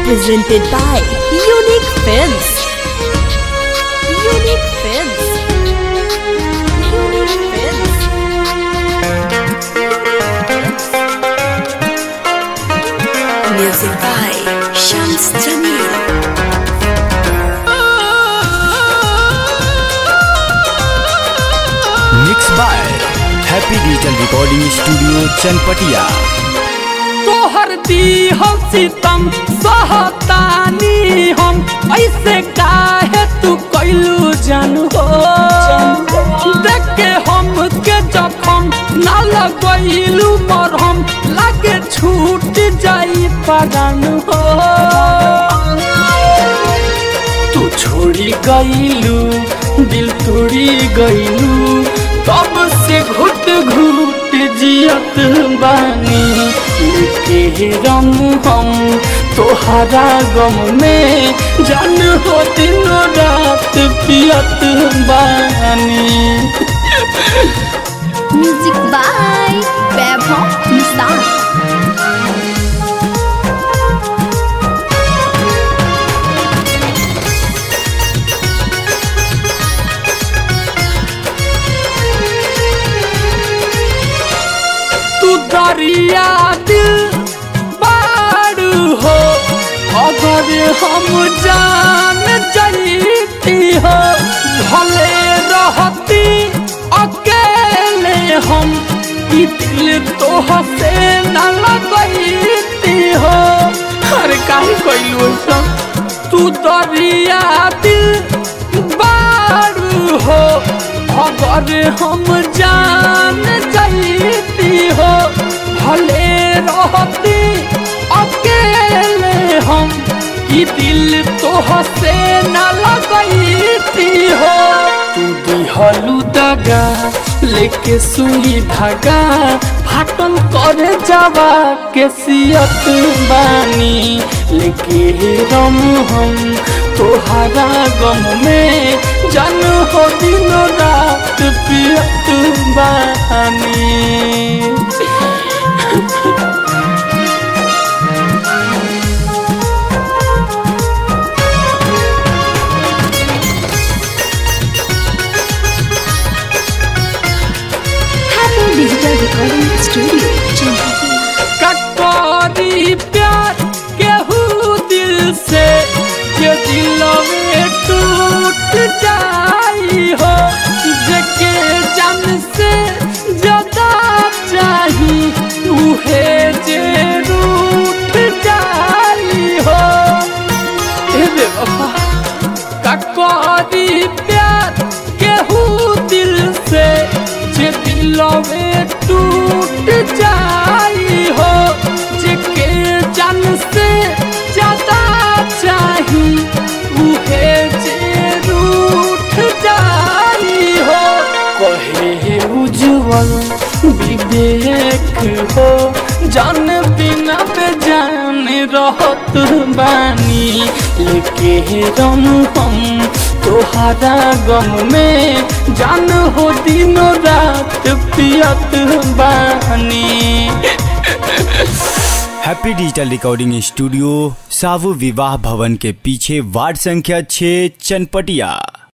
presented by Unique Films. Unique Films. Unique Films. Music by Shams Jamil. Mix by happy digital recording studio Chanpatia तोहर दी हम सीतम सहतानी हम ऐसे काहे तू कैलू जानू हो देख के हम के जखम ना लगैलू मरहम लागे छूट जाई परान हो तू छोड़ी गईलू दिल तोड़ी गईलू तब से घुट घुट जियत बानी लेके रम हम तोहरा गम में जान हो दिनों रात पियत बानी Music by Vaibhav Nissan. तू दरिया दिल बारू हो अगर हम जान जाती हो भले रहती अकेले हम ई दिल तो हसे न लगती हो अरे काहे कइलू सब तू दरिया दिल बारू हो अगर हम जान जाती हो भले रहती अकेले हम ई दिल तो हसे न लगती हो तू दिहलू दगा लेके सुई धागा फाटल करे जावा के सियत बानी लेके रम हम तोहरा गम में जन हो दिन रात पियत बानी Happy Digital Recording Studio, Chennai. कटोरी प्यार केहू दिल से के दिल में टूट जाई हो जके जन से ज्यादा चाही उहे जे रूठ जाई हो ए बेवफा कटोरी प्यार केहू दिल से जे दिल में टूट जाई हो जेके जन से ज्यादा चाही उहे जे रूठ जाई हो कहे उज्जवल विवेक हो जान बिना बेजान रहत बानी लेके रम हम तोहरा गम में जान हो दिनों रात पियत बानी हैप्पी डिजिटल रिकॉर्डिंग स्टूडियो सावु विवाह भवन के पीछे वार्ड संख्या 6 चनपटिया